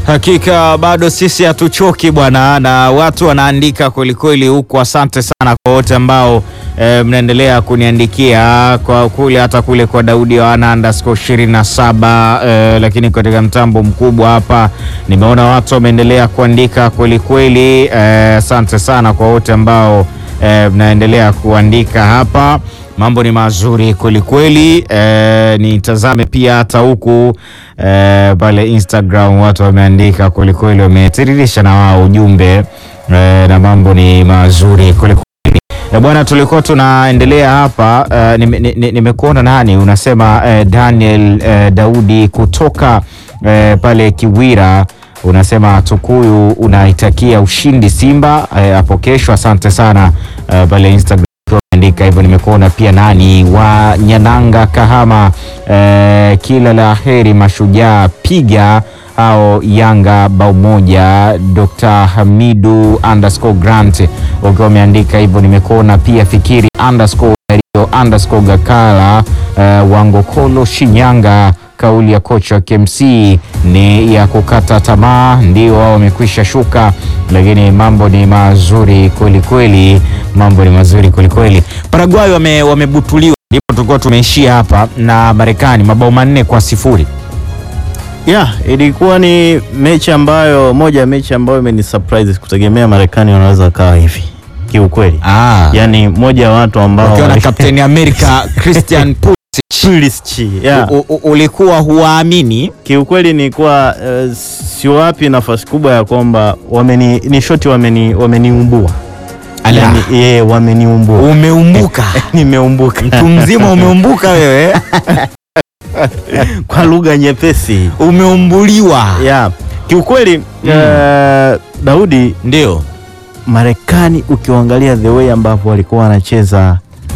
Hakika bado sisi hatuchoki bwana, na watu wanaandika kwelikweli huku. Asante sana kwa wote ambao e, mnaendelea kuniandikia kwa kule, hata kule kwa Daudi Yohana underscore 27 e, lakini katika mtambo mkubwa hapa nimeona watu wameendelea kuandika kwelikweli. Asante e, sana kwa wote ambao e, mnaendelea kuandika hapa mambo ni mazuri kwelikweli. E, nitazame pia hata huku e, pale Instagram watu wameandika kwelikweli, wametiririsha na wao ujumbe e, na mambo ni mazuri kwelikweli. E, bwana, tulikuwa tunaendelea hapa e, nimekuona nime nani unasema e, Daniel e, Daudi kutoka e, pale Kiwira unasema Tukuyu unaitakia ushindi Simba hapo e, kesho. Asante sana e, pale Instagram andika hivyo. Nimekuona pia nani wa Nyananga Kahama, eh, kila la heri mashujaa, piga au Yanga bao moja. Dr. Hamidu underscore Grant ukiwa umeandika hivyo. Nimekuona pia Fikiri underscore Dario underscore Gakala, eh, Wangokolo Shinyanga kauli ya kocha wa KMC ni ya kukata tamaa, ndio wao wamekwisha shuka, lakini mambo ni mazuri kweli kweli, mambo ni mazuri kweli kweli. Paraguay wame, wamebutuliwa, ndipo tulikuwa tumeishia hapa na Marekani mabao manne kwa sifuri. Yeah, ilikuwa ni mechi ambayo moja ya mechi ambayo imeni surprise, kutegemea Marekani wanaweza kawa hivi kiukweli. Ah, Yani moja ya watu ambao wakiwa na kapteni Amerika Christian Pulisic, yeah. U, u, ulikuwa huwaamini Kiukweli nilikuwa uh, siwapi nafasi kubwa ya kwamba wameni ni shoti wameni wameniumbua. Ala. Yani, yeye wameniumbua. umeumbuka Nimeumbuka. mtu mzima umeumbuka wewe Kwa lugha nyepesi. umeumbuliwa Yeah. Kiukweli uh, Daudi ndio Marekani ukiangalia the way ambavyo walikuwa wanacheza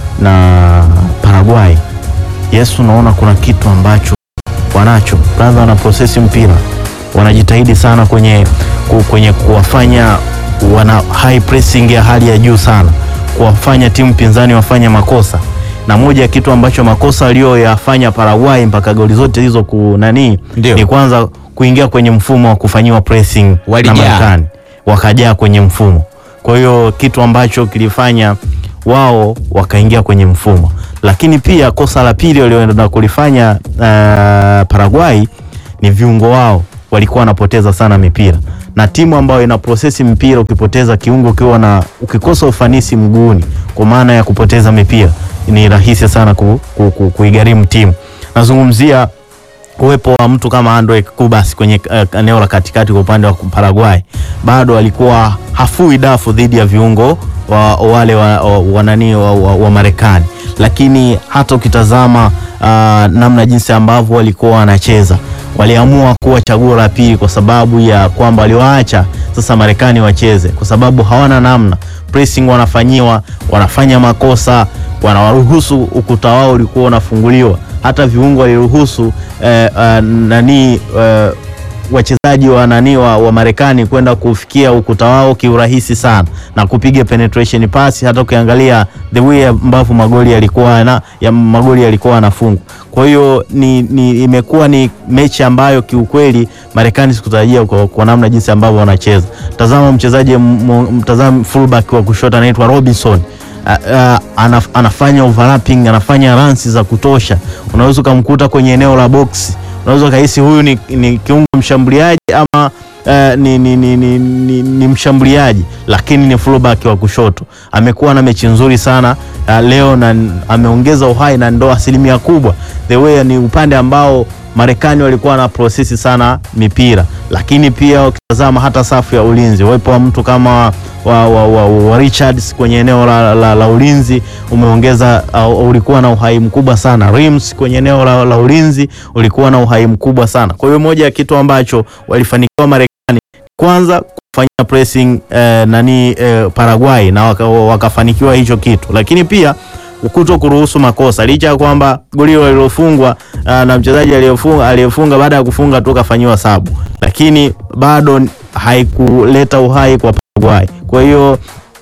na Paraguay, yes, unaona kuna kitu ambacho wanacho kwanza, wana prosesi mpira, wanajitahidi sana kwenye, ku- kwenye kuwafanya wana high pressing ya hali ya juu sana, kuwafanya timu pinzani wafanye makosa, na moja ya kitu ambacho makosa aliyoyafanya Paraguay mpaka goli zote hizo kunani Ndio. ni kwanza kuingia kwenye mfumo wa kufanyiwa pressing na Walijaa. Marekani wakajaa kwenye mfumo. Kwa hiyo kitu ambacho kilifanya wao wakaingia kwenye mfumo, lakini pia kosa la pili walioenda kulifanya uh, Paraguay ni viungo wao walikuwa wanapoteza sana mipira, na timu ambayo ina prosesi mpira, ukipoteza kiungo ukiwa na ukikosa ufanisi mguuni, kwa maana ya kupoteza mipira, ni rahisi sana ku, ku, ku, kuigharimu timu. Nazungumzia uwepo wa mtu kama Andre Kubas kwenye uh, eneo la katikati kwa upande wa Paraguay bado alikuwa hafui dafu dhidi ya viungo wa, wale wa, wa, wa, nani, wa, wa, wa Marekani, lakini hata ukitazama uh, namna jinsi ambavyo walikuwa wanacheza waliamua kuwa chaguo la pili kwa sababu ya kwamba waliwaacha sasa Marekani wacheze, kwa sababu hawana namna. Pressing wanafanyiwa, wanafanya makosa, wanawaruhusu ukuta wao ulikuwa unafunguliwa, hata viungo waliruhusu eh, eh, nani eh, wachezaji wa nani wa, wa Marekani kwenda kufikia ukuta wao kiurahisi sana na kupiga penetration pass. Hata ukiangalia the way ambavyo magoli yalikuwa na ya magoli yalikuwa yanafungwa. Kwa hiyo ni, ni imekuwa ni mechi ambayo kiukweli Marekani sikutarajia kwa, kwa namna jinsi ambavyo wanacheza. Tazama mchezaji m- mtazama fullback wa kushoto anaitwa Robinson. Uh, uh, anaf, anafanya overlapping, anafanya runs za kutosha. Unaweza ukamkuta kwenye eneo la box unaweza ukahisi huyu ni, ni kiungo mshambuliaji ama uh, ni, ni, ni, ni, ni, ni mshambuliaji lakini ni fullback wa kushoto. Amekuwa na mechi nzuri sana uh, leo na ameongeza uhai na ndo asilimia kubwa the way ni upande ambao Marekani walikuwa na prosesi sana mipira, lakini pia ukitazama hata safu ya ulinzi, uwepo wa mtu kama wa, wa, wa, wa Richards kwenye eneo la, la, la ulinzi umeongeza uh, ulikuwa na uhai mkubwa sana. Rims kwenye eneo la, la ulinzi ulikuwa na uhai mkubwa sana. Kwa hiyo moja ya kitu ambacho walifanikiwa Marekani kwanza kufanyia pressing eh, nani eh, Paraguay na waka, wakafanikiwa hicho kitu, lakini pia kuto kuruhusu makosa licha ya kwamba goli lililofungwa uh, na mchezaji aliyefunga aliyefunga baada ya kufunga tu kafanyiwa sabu, lakini bado haikuleta uhai kwa Paraguay. Kwa hiyo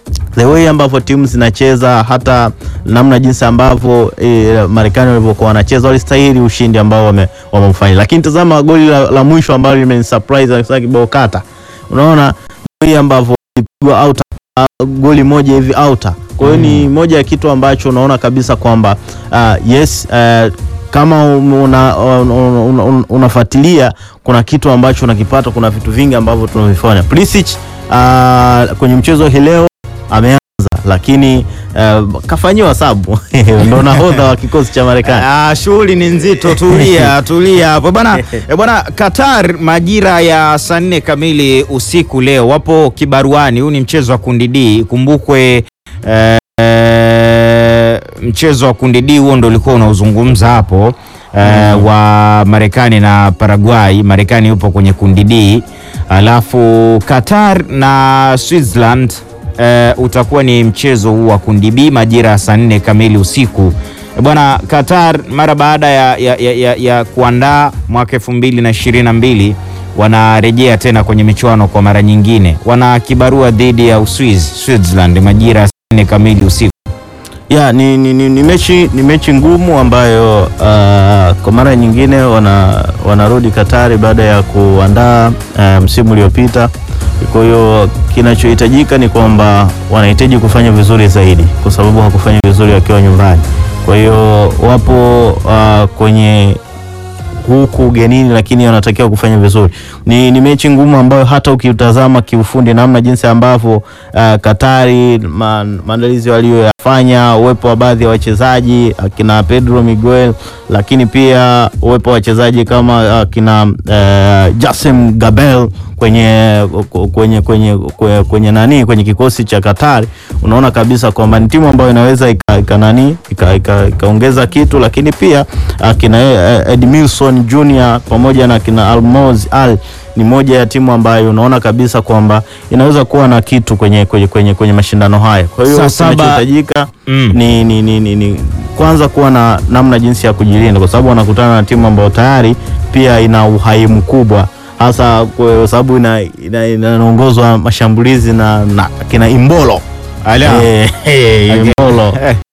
the way ambavyo timu zinacheza hata namna jinsi ambavyo e, Marekani walivyokuwa wanacheza walistahili ushindi ambao wame- wameufanya, lakini tazama goli la, la mwisho ambalo limenisurprise hasa kibao kata, unaona goli ambavyo ilipigwa out goli moja hivi outa. Kwa hiyo ni moja ya kitu ambacho unaona kabisa kwamba uh, yes uh, kama una, una, una, una, unafuatilia kuna kitu ambacho unakipata, kuna vitu vingi ambavyo tunavifanya. Pulisic uh, kwenye mchezo hii leo ameanza lakini uh, kafanyiwa sabu ndo nahodha wa kikosi cha Marekani. Ah, shughuli ni nzito. Tulia tulia hapo bwana. Eh, bwana, Qatar majira ya saa nne kamili usiku leo wapo kibaruani. Huu ni mchezo wa kundi D, kumbukwe eh, eh, mchezo wa kundi D huo ndo ulikuwa unaozungumza hapo eh, wa Marekani na Paraguay. Marekani yupo kwenye kundi D, alafu Qatar na Switzerland eh, utakuwa ni mchezo huu wa kundi B majira ya saa nne kamili usiku. Eh, Bwana Qatar mara baada ya, ya, ya, ya, ya kuandaa mwaka elfu mbili na ishirini na mbili wanarejea tena kwenye michuano kwa mara nyingine, wana kibarua dhidi ya Uswiz Switzerland majira ya saa nne kamili usiku. Ya, ni, ni, ni, ni mechi ni mechi ngumu ambayo uh, kwa mara nyingine wana wanarudi Katari baada ya kuandaa uh, msimu uliopita. Kwa hiyo kinachohitajika ni kwamba wanahitaji kufanya vizuri zaidi, kwa sababu hakufanya vizuri wakiwa nyumbani. Kwa hiyo wapo uh, kwenye huku ugenini lakini wanatakiwa kufanya vizuri. Ni, ni mechi ngumu ambayo hata ukiutazama kiufundi namna jinsi ambavyo uh, Katari ma, maandalizi walioyafanya, uwepo wa baadhi ya wachezaji akina Pedro Miguel, lakini pia uwepo wa wachezaji kama akina uh, Jasem Gabel kwenye kwenye kwenye kwenye, kwenye nani kwenye kikosi cha Katari, unaona kabisa kwamba ni timu ambayo inaweza ika, ika nani ikaongeza ika, ika kitu, lakini pia akina Edmilson Junior pamoja na kina Almoz Al ni moja ya timu ambayo unaona kabisa kwamba inaweza kuwa na kitu kwenye, kwenye, kwenye, kwenye mashindano haya. Kwa hiyo Saa saba- kinachohitajika Mm. ni, ni, ni, ni, ni kwanza kuwa na namna jinsi ya kujilinda, kwa sababu wanakutana na timu ambayo tayari pia ina uhai mkubwa, hasa kwa sababu inaongozwa ina, ina, inaongozwa mashambulizi na, na kina Imbolo Ala. Eh, eh, Imbolo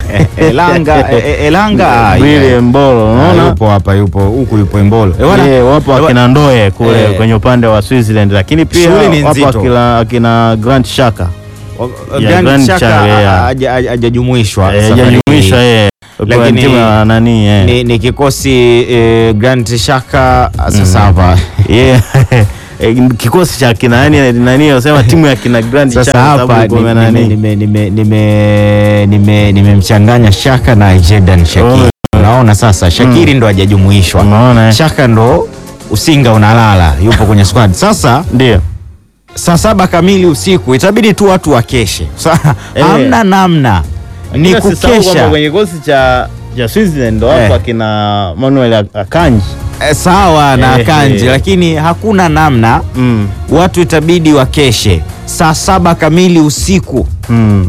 Elanga eh, Elanga ah, Willy yeah. Imbolo Ah, unaona yupo hapa yupo huku yupo Embolo. Eh, bwana, Eh, wapo eh, akina Ndoye kule eh. kwenye upande wa Switzerland, lakini pia Shughuli ni wapo nzito. akina, akina Grant Shaka wa- ya Grand Grand Chaka Chaka, yeah. haja- haja- hajajumuishwa Eh, safari hajajumuishwa hii. yeye kwa Lakini timu ya nani eh. ni, ni kikosi eh, Grand Shaka sasa hapa Yeah. Eh, kikosi cha kina nani nani wasema timu ya kina Grand sasa Chaka hapa sababu kwa nani nime- nime- nime- nime- nimemchanganya Shaka na Jordan Shakiri. Unaona sasa Shakiri ndo hajajumuishwa, unaona eh? Shaka ndo usinga unalala, yupo kwenye squad. Sasa Ndio saa saba kamili usiku itabidi tu watu wakeshe. Sa- Eh. Hamna namna, ni Ila sisahau kwamba kukesha. kwenye kikosi cha cha Switzerland ndo Eh. wapo akina Manuel Akanji Eh, Sawa na Eh, Kanji, eh. lakini hakuna namna, mm. watu itabidi wakeshe saa saba kamili usiku. mm.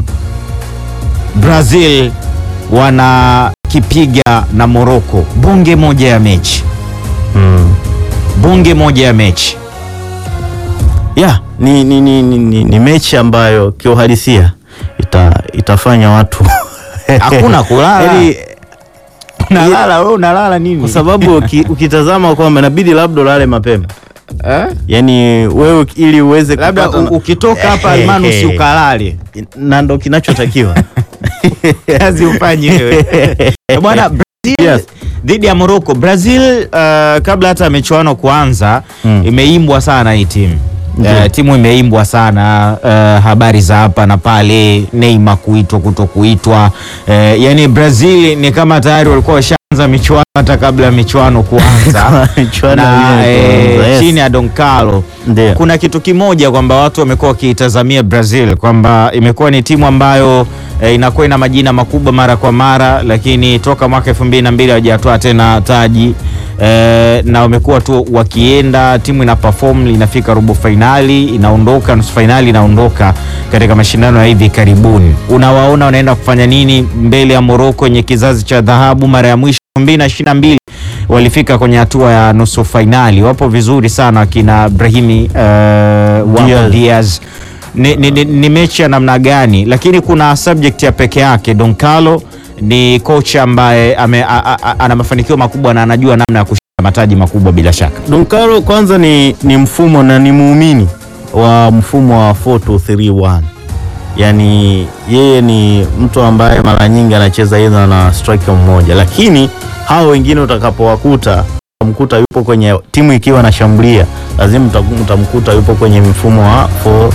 Brazil wanakipiga na Morocco, bonge moja ya mechi, mm. bonge moja ya mechi. ya ni, ni, ni, ni, ni, ni mechi ambayo kiuhalisia ita, itafanya watu Hakuna kulala. Yaani, Unalala wewe, unalala nini? kwa sababu uki- ukitazama kwamba inabidi labda ulale mapema eh? yani wewe ili uweze labda kupata- u- ukitoka hapa Almanus ukalale na ndo kinachotakiwa kazi ufanyi wewe Eh, bwana Brazil Yes. dhidi ya Morocco. Brazil uh, kabla hata michuano kuanza Mm. imeimbwa sana hii timu Ndiyo. Uh, timu imeimbwa sana uh, habari za hapa na pale, Neymar kuitwa kuto kuitwa uh, yani Brazil ni kama tayari walikuwa washaanza michuano hata kabla ya michuano kuanza Michuano na yenyewe kuanza, eh, yes. chini ya Don Carlo Ndio. kuna kitu kimoja kwamba watu wamekuwa wakiitazamia Brazil kwamba imekuwa ni timu ambayo eh, inakuwa ina majina makubwa mara kwa mara, lakini toka mwaka elfu mbili na mbili hawajatoa tena taji eh, na wamekuwa tu wakienda, timu ina perform, inafika robo fainali, inaondoka nusu fainali, inaondoka katika mashindano ya hivi karibuni. Unawaona wanaenda kufanya nini mbele ya Morocco yenye kizazi cha dhahabu? Mara ya mwisho 2022 walifika kwenye hatua ya nusu fainali. Wapo vizuri sana wakina Brahimi uh, wapo Diaz. Diaz ni, ni, ni, ni mechi ya namna gani, lakini kuna subject ya peke yake. Don Carlo ni kocha ambaye ame, a, a, a, ana mafanikio makubwa na anajua namna ya kushinda mataji makubwa bila shaka. Don Carlo kwanza ni, ni mfumo na ni muumini wa mfumo wa 4231 yaani yeye ni mtu ambaye mara nyingi anacheza aidha na striker mmoja, lakini hao wengine utakapowakuta utamkuta yupo kwenye timu ikiwa anashambulia, lazima uta- utamkuta yupo kwenye mfumo wa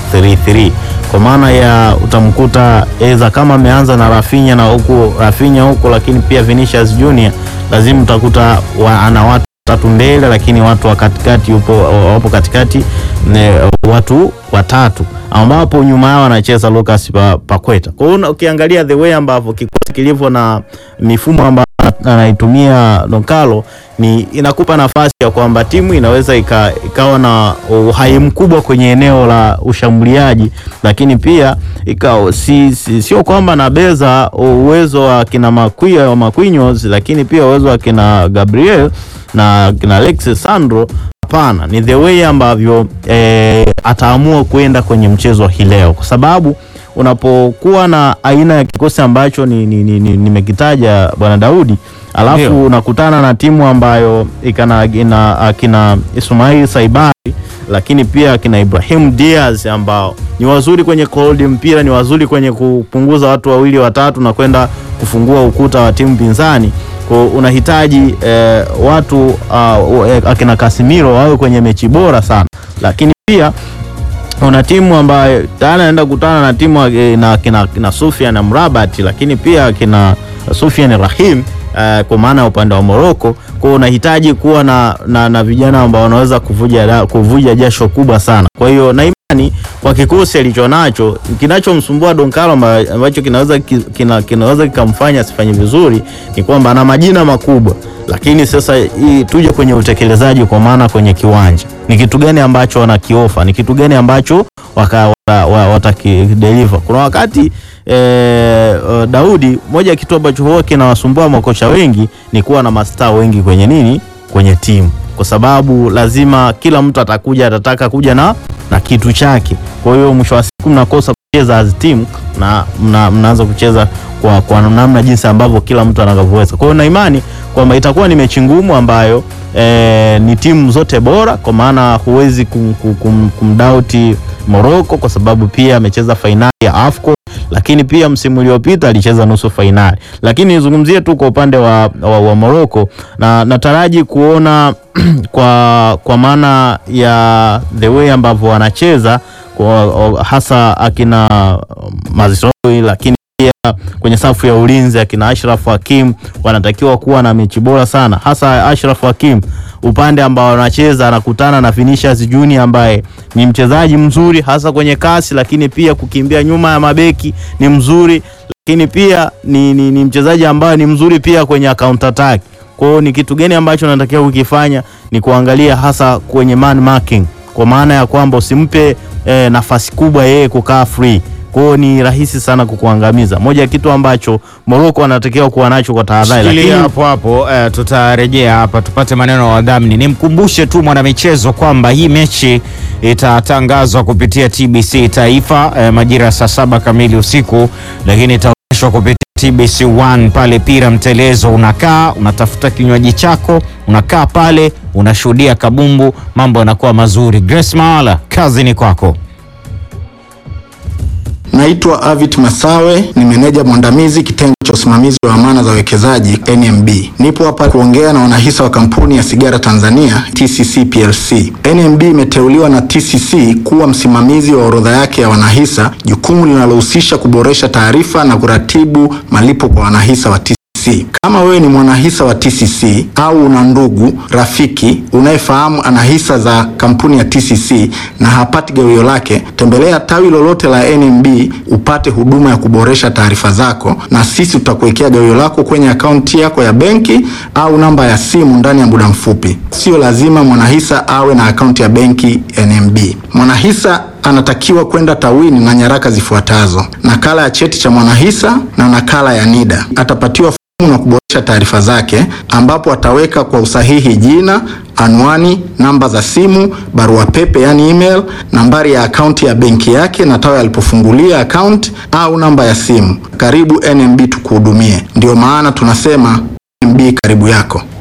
433 kwa maana ya utamkuta aidha kama ameanza na Rafinha na huku Rafinha huku, lakini pia Vinicius Junior, lazima utakuta wa, ana watu tatu mbele, lakini watu wa katikati yupo wapo katikati ne, watu watatu ambapo nyuma yao anacheza Lucas Pa- Paqueta. Kwa hiyo ukiangalia the way ambavyo kikosi kilivyo na mifumo ambayo anaitumia Don Carlo ni inakupa nafasi ya kwamba timu inaweza ika, ikawa na uhai mkubwa kwenye eneo la ushambuliaji, lakini pia ikawa si, si, sio kwamba nabeza uwezo wa kina Makwia wa Marquinhos, lakini pia uwezo wa kina Gabriel na kina Alexis Sandro. Hapana, ni the way ambavyo eh, ataamua kwenda kwenye mchezo hii leo, kwa sababu unapokuwa na aina ya kikosi ambacho ni, ni, ni, ni, nimekitaja bwana Daudi, alafu Ndio. unakutana na timu ambayo ikana ina akina Ismail Saibari lakini pia akina Ibrahim Diaz ambao ni wazuri kwenye kuhold mpira, ni wazuri kwenye kupunguza watu wawili watatu na kwenda kufungua ukuta wa timu pinzani. Kwa unahitaji eh, watu uh, eh, akina Casemiro wawe kwenye mechi bora sana, lakini pia una timu ambayo tayari anaenda kukutana na timu eh, na kina, kina Sufyan na Mrabat, lakini pia kina Sufyan Rahim eh, kwa maana ya upande wa Morocco. Kwa hiyo unahitaji kuwa na, na, na vijana ambao wanaweza kuvuja, da- kuvuja jasho kubwa sana. Kwa hiyo na imani kwa kikosi alichonacho, kinachomsumbua Don Carlo amba- ambacho kinaweza ki- kina, kinaweza kikamfanya asifanye vizuri ni kwamba ana majina makubwa, lakini sasa hii tuje kwenye utekelezaji, kwa maana kwenye kiwanja ni kitu gani ambacho wanakiofa, ni kitu gani ambacho waka, wata, wa- watakideliver. Kuna wakati eh, uh, Daudi, moja ya kitu ambacho huwa kinawasumbua makocha wengi ni kuwa na mastaa wengi kwenye nini, kwenye timu, kwa sababu lazima kila mtu atakuja atataka kuja na, na kitu chake. Kwa hiyo mwisho wa siku mnakosa kucheza as team na mna, mnaanza kucheza kwa, kwa namna jinsi ambavyo kila mtu anavyoweza. Kwa hiyo na imani kwamba itakuwa ni mechi ngumu ambayo eh, ni timu zote bora, kwa maana huwezi kum, kum, kum, kumdauti Morocco kwa sababu pia amecheza fainali ya AFCON lakini pia msimu uliopita alicheza nusu fainali. Lakini nizungumzie tu kwa upande wa, wa, wa Morocco na nataraji kuona kwa, kwa maana ya the way ambavyo wanacheza kwa, hasa akina Mazraoui lakini pia kwenye safu ya ulinzi akina Ashraf Hakim wanatakiwa kuwa na mechi bora sana, hasa Ashraf Hakim upande ambao anacheza anakutana na Vinicius Junior ambaye ni mchezaji mzuri hasa kwenye kasi, lakini pia kukimbia nyuma ya mabeki ni mzuri, lakini pia ni, ni, ni mchezaji ambaye ni mzuri pia kwenye counter attack. Kwa hiyo ni kitu gani ambacho natakiwa kukifanya ni kuangalia hasa kwenye man marking, kwa maana ya kwamba usimpe eh, nafasi kubwa yeye kukaa free kwa hiyo ni rahisi sana kukuangamiza. Moja ya kitu ambacho Morocco anatakiwa kuwa nacho kwa tahadhari, Shikilia lakini hapo hapo, eh, tutarejea hapa tupate maneno ya wadhamini. Nimkumbushe tu mwanamichezo kwamba hii mechi itatangazwa kupitia TBC Taifa eh, majira ya saa saba kamili usiku, lakini itaonyeshwa kupitia TBC 1 pale Pira Mtelezo. Unakaa unatafuta kinywaji chako, unakaa pale unashuhudia kabumbu, mambo yanakuwa mazuri. Grace Maala, kazi ni kwako. Naitwa Avit Masawe, ni meneja mwandamizi kitengo cha usimamizi wa amana za wawekezaji NMB. Nipo hapa kuongea na wanahisa wa kampuni ya sigara Tanzania TCC PLC. NMB imeteuliwa na TCC kuwa msimamizi wa orodha yake ya wanahisa, jukumu linalohusisha kuboresha taarifa na kuratibu malipo kwa wanahisa wa TCC. Kama wewe ni mwanahisa wa TCC au una ndugu rafiki unayefahamu ana hisa za kampuni ya TCC na hapati gawio lake, tembelea tawi lolote la NMB upate huduma ya kuboresha taarifa zako, na sisi tutakuwekea gawio lako kwenye akaunti yako ya benki au namba ya simu ndani ya muda mfupi. Sio lazima mwanahisa awe na akaunti ya benki NMB. Mwanahisa anatakiwa kwenda tawini na nyaraka zifuatazo: nakala ya cheti cha mwanahisa na nakala ya NIDA. Atapatiwa na kuboresha taarifa zake, ambapo ataweka kwa usahihi jina, anwani, namba za simu, barua pepe yani email, nambari ya akaunti ya benki yake na tawi alipofungulia akaunti au namba ya simu. Karibu NMB tukuhudumie. Ndio maana tunasema NMB karibu yako.